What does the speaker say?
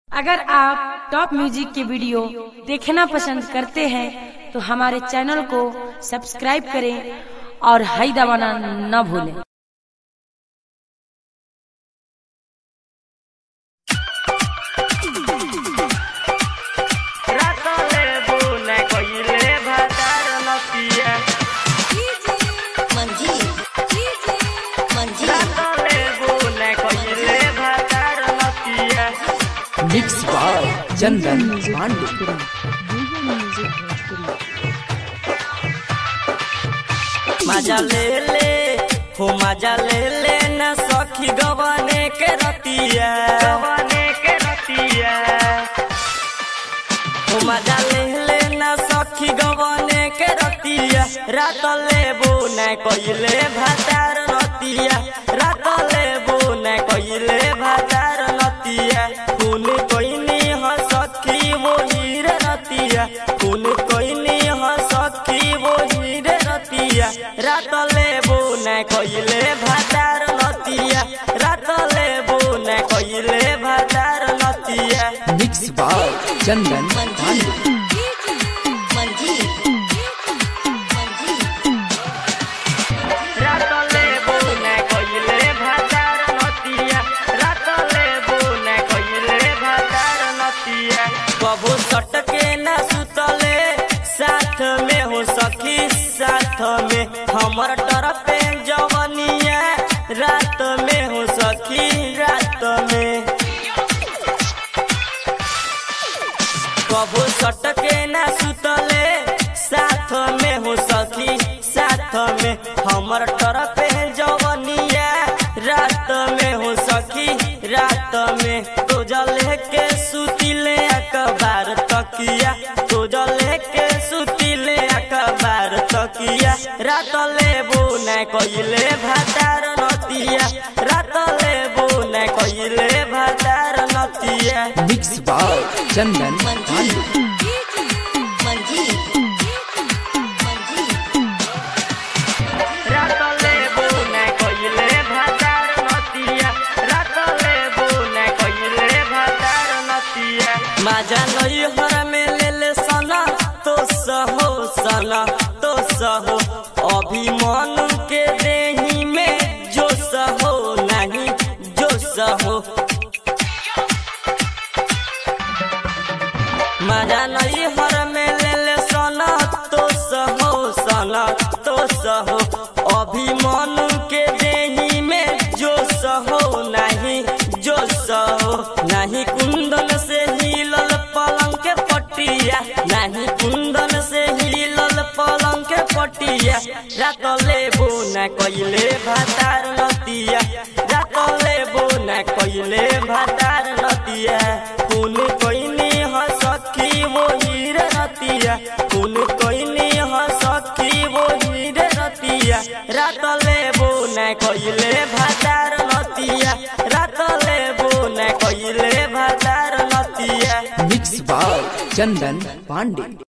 अगर आप top music के वीडियो देखना पसंद करते हैं तो हमारे चैनल को सब्सक्राइब करें और हाई दबाना न भूलें रातले बुने कइले भातार नतिया रातले बुने कइले भातार नतिया मिक्स बाय चंदन पांडे मजा ले ले हो मजा ले ले न सखी गवाने के रतिया गवाने के रतिया हो मजा ले ले न सखी गवाने के रतिया रात लेबू न कइले भातार नतिया रात लेबू न कइले भातार नतिया खून कोइनी ह सखी वो हीरे रतिया खून कोइनी ह सखी वो हीरे रतिया रात लेबू न कइले भातार नतिया रात लेबू न कइले भातार नतिया मिक्स बाय चंदन पांडे रातले बुने कइले भातार नतिया रातले बुने कइले भातार नतिया कबू सटके ना सुतले साथ में हो सखी साथ में हमर तरफे जवनिया रात में हो सखी रात में कबू सटके ना सुतले साथ में हो सखी साथ में हमर तरफे जवनिया रात में हो सखी रात में तो जले के सुतिले अखबार तकिया तो जले के सुतिले अखबार तकिया रात लेबू न कइले भातार नतिया रात लेबू न कइले भातार नतिया मिक्स बाय चंदन पांडे रातले बुने कइले भातार नतिया रातले बुने कइले भातार नतिया माजा नई हर में ले ले सना तो सहो सना तो सहो अभिमान के देही में जो सहो नहीं जो सहो मजा नहीं हर में ले ले सना तो सहो सना तो सहो अभिमान के देही में जो सहो नहीं जो सहो नहीं कुंदन से हिलल पलंग के पटिया नहीं कुंदन से हिलल पलंग के पटिया रात लेबू न कइले भातार नतिया रात लेबू न कइले भातार नतिया खून कोइनी ह सखी वो हीरे रतिया खून कोइनी ह सखी वो हीरे रतिया रात लेबू न कइले भातार नतिया रात लेबू न कइले भातार नतिया मिक्स बाय चंदन पांडे